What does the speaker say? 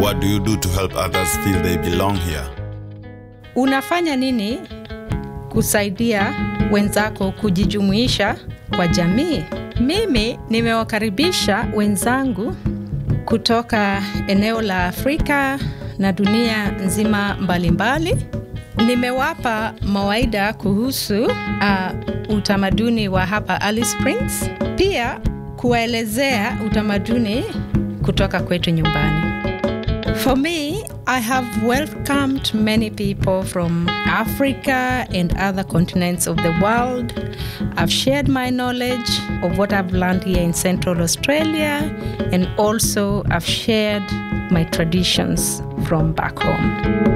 what do you do to help others feel they belong here? Unafanya nini kusaidia wenzako kujijumuisha kwa jamii? Mimi nimewakaribisha wenzangu kutoka eneo la Afrika na dunia nzima mbalimbali mbali. Nimewapa mawaida kuhusu uh, utamaduni wa hapa Alice Springs, pia kuwaelezea utamaduni kutoka kwetu nyumbani. For me, I have welcomed many people from Africa and other continents of the world. I've shared my knowledge of what I've learned here in Central Australia, and also I've shared my traditions from back home.